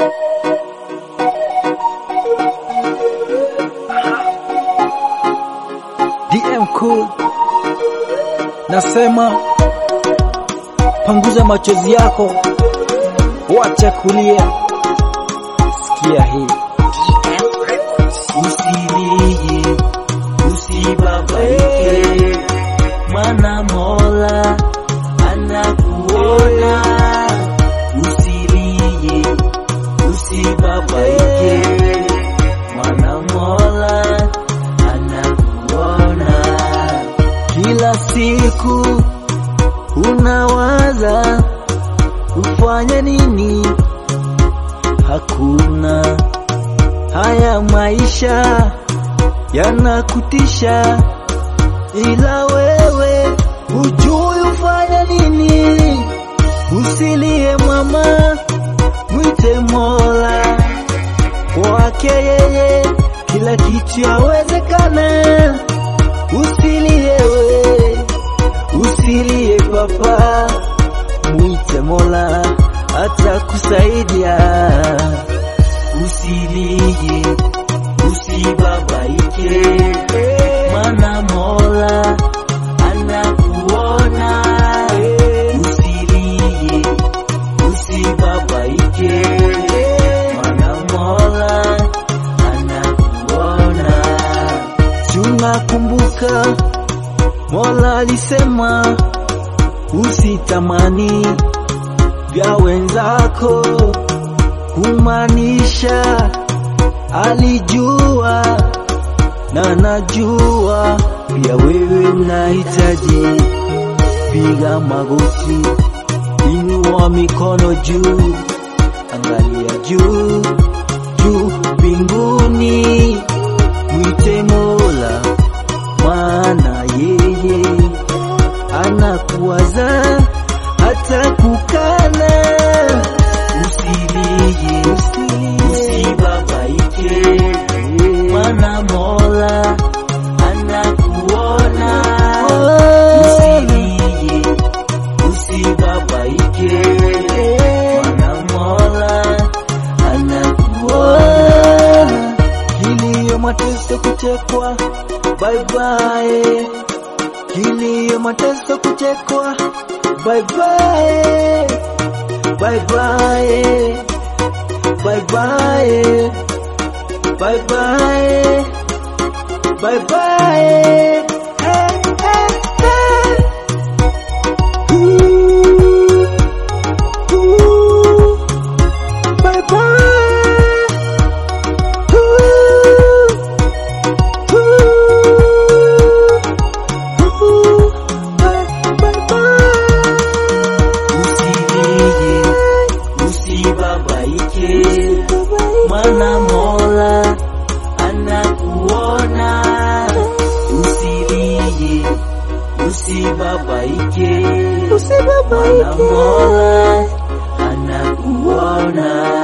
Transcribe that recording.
DM cool. Nasema panguza machozi yako, wacha kulia, sikia hii. Usilie, usibabaike, maana Mola anakuona. Usilie, usibabaike, maana Mola anakuona. Kila siku unawaza ufanye nini, hakuna Haya maisha yanakutisha, ila wewe hujui ufanya nini. Usilie mama, mwite Mola, kwake yeye kila kitu yawezekana. Usilie we, usilie papa, mwite Mola atakusaidia. Usilie, usibabaike, maana Mola anakuona. Usilie, usibabaike, maana Mola anakuona. Tunakumbuka Mola alisema usitamani vya wenzako kumaanisha alijua na najua pia wewe unahitaji. Piga magoti, inua mikono juu, angalia juu juu mbinguni, mwite Mola, maana yeye anakuwaza hata kukana Usilie, usibabaike, maana Mola anakuona. Usilie, usibabaike, maana Mola anakuona. Kilio, mateso, kuchekwa, bye bye. Kilio, mateso, kuchekwa, bye bye. Bye bye, bye bye, bye bye, bye bye. Hey, hey, hey. Ooh, ooh, bye bye. Ooh, ooh, ooh, bye, bye, bye. Usilie, usibabaike, maana Mola anakuona. Usilie, usibabaike, maana Mola anakuona.